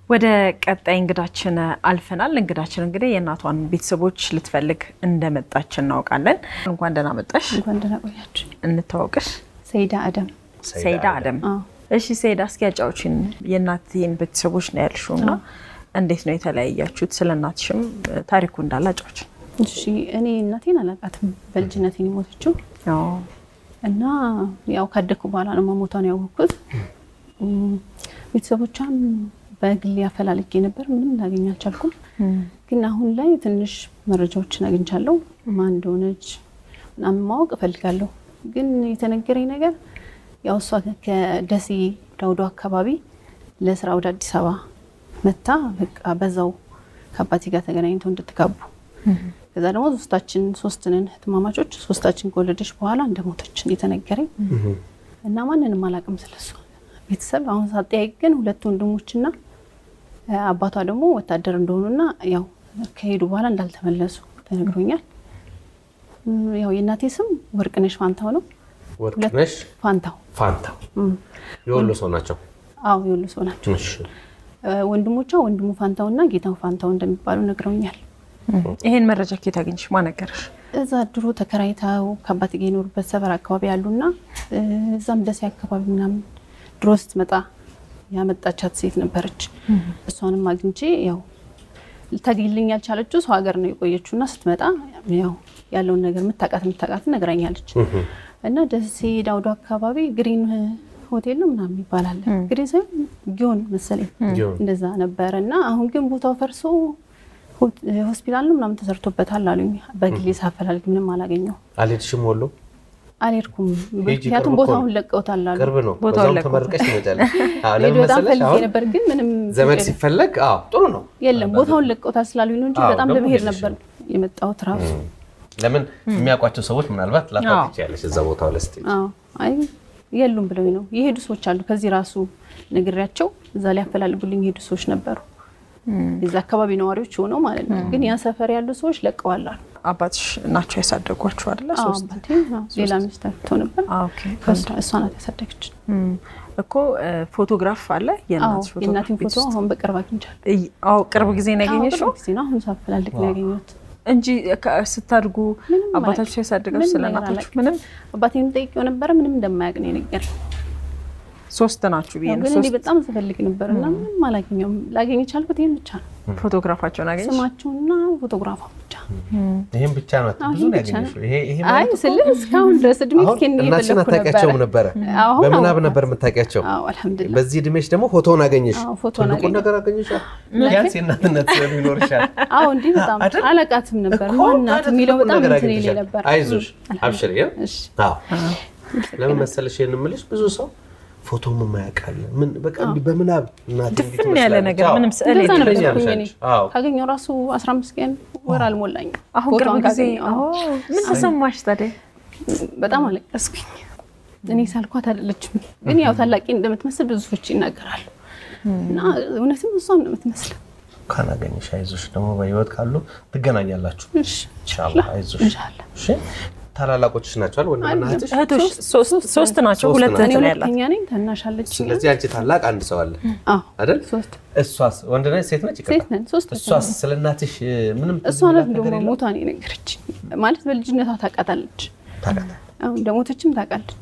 ወደ ቀጣይ እንግዳችን አልፈናል። እንግዳችን እንግዲህ የእናቷን ቤተሰቦች ልትፈልግ እንደመጣች እናውቃለን። እንኳን ደህና መጣሽ። እንኳን ደህና ቆያችሁ። እንታወቅሽ። ሰይዳ አደም። ሰይዳ አደም። አዎ። እሺ ሰይዳ፣ እስኪ ያጫዎችን የእናትህን ቤተሰቦች ነው ያልሽው እና እንዴት ነው የተለያያችሁት? ስለ እናትሽም ታሪኩ እንዳለ አጫዎች። እሺ እኔ እናቴን አላውቃትም። በልጅነቴን የሞተችው እና ያው ካደኩ በኋላ ነው መሞቷን ያወቅኩት። እም፣ ቤተሰቦቿን በግሌ አፈላልጌ ነበር፣ ምንም ላገኝ አልቻልኩም። ግን አሁን ላይ ትንሽ መረጃዎችን አግኝቻለሁ። ማን እንደሆነች ምናምን ማወቅ እፈልጋለሁ። ግን የተነገረኝ ነገር ያው እሷ ከደሴ ዳውዶ አካባቢ ለስራ ወደ አዲስ አበባ መታ በቃ በዛው ከአባቴ ጋር ተገናኝተው እንድትጋቡ ከዛ ደግሞ ሶስታችን ሶስት ነን እህትማማቾች ሶስታችን ከወለደች በኋላ እንደሞተች የተነገረኝ እና ማንንም አላውቅም ስለሱ ቤተሰብ አሁን ሳጠያይቅ ግን ሁለት ወንድሞችና አባቷ ደግሞ ወታደር እንደሆኑና ያው ከሄዱ በኋላ እንዳልተመለሱ ተነግሮኛል። እም፣ ያው የእናቴ ስም ወርቅነሽ ፋንታው ነው። ወርቅነሽ ፋንታው ፋንታው እም፣ የወሎ ሰው ናቸው። አዎ የወሎ ሰው ናቸው። እሺ። እ፣ ወንድሞቿ ወንድሙ ፋንታውና ጌታው ፋንታው እንደሚባሉ ነግረውኛል። ይሄን መረጃ ኬት አገኘሽ? ማን ነገረሽ? እዛ ድሮ ተከራይተው ከአባት ጋር የኖሩበት ሰፈር አካባቢ ያሉና እ፣ እዛም ደሴ አካባቢ ምናምን ድሮ ስትመጣ ያመጣቻት ሴት ነበረች። እሷንም አግኝቼ ያው ልታገኝልኝ ያልቻለችው ሰው ሀገር ነው የቆየችው እና ስትመጣ ያው ያለውን ነገር የምታውቃት የምታውቃት ነግራኛለች። እና ደሴ ዳውዶ አካባቢ ግሪን ሆቴል ነው ምናምን ይባላል። ግሪን ሳይሆን ጊዮን መሰለኝ ጊዮን። እንደዛ ነበረ እና አሁን ግን ቦታው ፈርሶ ሆ- ሆስፒታል ነው ምናምን ተሰርቶበታል አሉኝ። በግሌ ሳፈላልግ ምንም አላገኘው አልሄድሽም ወሎ? አልሄድኩም። ሂጂ፣ ምክንያቱም ቅርብ እኮ ቦታውን ነው። ለቀውታል አሉ። ቅርብ ነው። ቦታውን በዛውም ለቀቁት። ተመርቀሽ ትመጫለሽ። አዎ፣ ሄዶ ለምን በጣም መሰለሽ ፈልጌ አሁን ነበር ግን ምንም ዘመድ ችግር ሲፈለግ አዎ ጥሩ ነው። የለም ቦታውን ለቀውታል ስላሉኝ ነው እንጂ አዎ፣ በጣም ደግሞ ለመሄድ ሄደሽ ነበር የመጣሁት ራሱ። ለምን የሚያውቋቸው ሰዎች ምናልባት አዎ። ላታውቂ ትችያለሽ እዛ ቦታው ላይ ስትሄጂ። አዎ አይ የሉም ብለውኝ ነው የሄዱ ሰዎች አሉ። ከዚህ ራሱ ነግሬያቸው እዛ ሊያፈላልጉልኝ የሄዱ ሰዎች ነበሩ። የዛ አካባቢ ነዋሪዎች ሆነው ማለት ነው። ግን ያ ሰፈር ያሉ ሰዎች ለቀዋል አሉ። አባትሽ ናቸው ያሳደጓችሁ አይደለ? አዎ፣ ሶስት አባቴ አዎ፣ ሌላ ሚስት አግብቶ ነበር። አዎ፣ ኦኬ። ከእሷ- እሷ ናት ያሳደገች። እም፣ እኮ እ፣ ፎቶግራፍ አለ አዎ የእናትሽ ፎቶግራፍ የእናቴን ቤት ፎቶ ውስጥ? አሁን በቅርብ አግኝቻለሁ። እይ- አዎ ቅርብ ጊዜ ነው ያገኘሽው አዎ፣ ቅርብ ጊዜ ነው አሁን ሳፈላልግ ነው ያገኘሁት። እንጂ ከ- ስታድጉ ምንም አባታችሁ አላውቅም። ሲያሳድጋችሁ ምንም ስለ ነገር እናታችሁ አላውቅም። ምንም አባቴንም ጠይቄው ነበረ ምንም እንደማያውቅ ነው የነገረኝ። ሶስት ናችሁ ብዬ ያው ነው ግን እንዲህ ሶስት በጣም ስፈልግ ነበር እና ምንም አላገኘውም። ላገኝ የቻልኩት ይህን ብቻ ነው፣ ፎቶግራፋቸውን አገኘሽ ስማቸውና ፎቶግራፏን ብቻ። ይህም ብቻ ነው አዎ፣ ብዙ ይሄን ነው ብቻ ነው። ያገኘሽው። ይሄ ይሄ አይ ማለት እኮ ስልህ እስካሁን ድረስ እድሜ አሁን እስኪን እናትሽን እየፈለግኩ አታውቂያቸውም ነበረ? አሁን በምናብ አወኳቸው። ነበር የምታውቂያቸው? አዎ አልሐምዱሊላህ። በዚህ እድሜሽ ደግሞ ፎቶውን አገኘሽ። አዎ፣ ፎቶውን ትልቁን አገኘሁ። ነገር አገኘሻል። ቢያንስ የእናትነት ስዕሉ ይኖርሻል። አዎ እንዲህ በጣም አይደል? አላቃትም ነበር እኮ ማናት ታዲያ የሚለው ትልቁን በጣም ነገር እንትን ይለኝ አግኝተሻል። ነበር። አይዞሽ፣ እም፣ አብሽሪ። አልሐምዱሊላህ። እሺ። አዎ። ለምን መሰለሽ ይሄን የምልሽ ብዙ ሰው ፎቶም የማያውቃል ምን በቃ እንዲህ በምናብ እናቴ እንዲህ ድፍን ያለ ትመስላለች። ነገር አዎ። ምንም ስዕል እንደዛ የለም። ነበር ትለኛለሽ እኮ እኔ። አንቺ። አዎ። ካገኘው ራሱ 15 ቀን ወር አልሞላኝም። አሁን ቅርብ ፎቶዋን ጊዜ ካገኘሁ። አዎ። ምን ተሰማሽ ታዲያ? በጣም አለቀስኩኝ። እኔ ሳልኳት አይደለችም፣ ግን ያው ታላቂ እንደምትመስል ብዙ ሰዎች ይናገራሉ እና እውነትም እሷን ነው የምትመስለው። እንኳን አገኘሽ። አይዞሽ ደግሞ በህይወት ካሉ ትገናኛላችሁ። እሺ ኢንሻአላህ አይዞሽ። ኢንሻአላህ። እሺ ታላላቆችሽ ናቸው አይደል? ወንድምና እህትሽ? እህቶች ሶስት ሶስት ናቸው። ሶስት ሁለት ናቸው። እህት እኔ ነው ያላት። ሁለተኛ ነኝ፣ ታናሽ አለች። ስለዚህ አንቺ ታላቅ አንድ ሰው አለ አዎ አይደል? ሶስት እሷስ ወንድ ነች ሴት ነች? ይቅርታ። ሴት ነን፣ ሶስት እሷስ ስለ እናትሽ እ, ምንም ትዝ እሷ ናት የሚላት ነገር ደግሞ የለም? ሞቷን የነገረች ማለት በልጅነቷ ታውቃታለች። ታውቃለህ? አሁን እንደሞተችም ታውቃለች።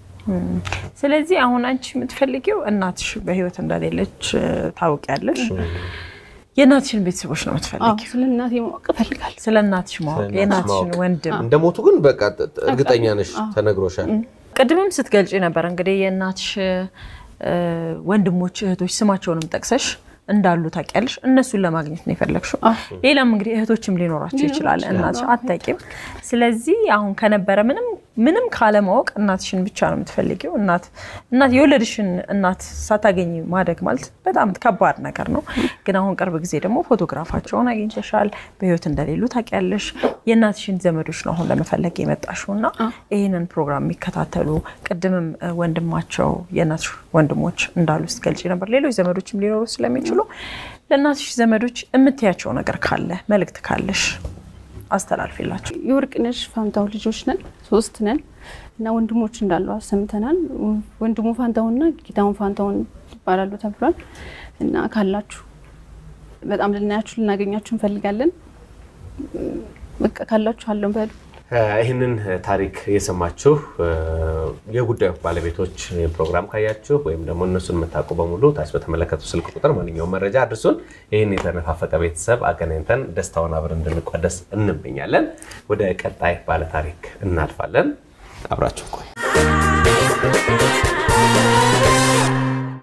ስለዚህ አሁን አንቺ የምትፈልጊው እናትሽ በህይወት እንደሌለች እ፣ ታውቂያለሽ። የእናትሽን ቤተሰቦች ነው አዎ የምትፈልጊው። ስለ እናቴ ማወቅ እፈልጋለሁ። ስለ እናትሽ ማወቅ እናትሽ የእናትሽን ማወቅ። ወንድም እንደሞቱ ግን በቃ ጥ- ጥ- እርግጠኛ ነሽ? ተነግሮሻል? ቅድምም ስትገልጪ ነበር እንግዲህ የእናትሽ እ፣ ወንድሞች እህቶች ስማቸውንም ጠቅሰሽ እንዳሉ ታውቂያለሽ። እነሱን ለማግኘት ነው የፈለግሽው። ሌላም እንግዲህ እህቶችም ሊኖራቸው ይችላል። እናትሽ አታውቂም። ስለዚህ አሁን ከነበረ ምንም ምንም ካለማወቅ እናትሽን ብቻ ነው የምትፈልጊው። እናት እናት የወለድሽን እናት ሳታገኝ ማደግ ማለት በጣም ከባድ ነገር ነው። ግን አሁን ቅርብ ጊዜ ደግሞ ፎቶግራፋቸውን አግኝተሻል። በህይወት እንደሌሉ ታውቂያለሽ። የእናትሽን ዘመዶች ነው አሁን ለመፈለግ የመጣሽው እና ይህንን ፕሮግራም የሚከታተሉ ቅድምም እ፣ ወንድማቸው የእናትሽ ወንድሞች እንዳሉ ስትገልጪ ነበር። ሌሎች ዘመዶችም ሊኖሩ ስለሚችሉ ለእናትሽ ዘመዶች የምትያቸው ነገር ካለ መልእክት ካለሽ አስተላልፊላቸው። የወርቅነሽ ፋንታው ልጆች ነን፣ ሶስት ነን እና ወንድሞች እንዳሉ ሰምተናል። ወንድሙ ፋንታውንና ጌታውን ፋንታውን ይባላሉ ተብሏል። እና ካላችሁ በጣም ልናያችሁ ልናገኛችሁ እንፈልጋለን። በቃ ካላችሁ አለን በሉ። ይህንን ታሪክ የሰማችሁ የጉዳዩ ባለቤቶች ፕሮግራም ካያችሁ ወይም ደግሞ እነሱን የምታውቁ በሙሉ ታች በተመለከቱ ስልክ ቁጥር ማንኛውም መረጃ አድርሱን። ይህን የተነፋፈቀ ቤተሰብ አገናኝተን ደስታውን አብረን እንድንቋደስ እንመኛለን። ወደ ቀጣይ ባለታሪክ እናልፋለን። አብራችሁ ቆዩ።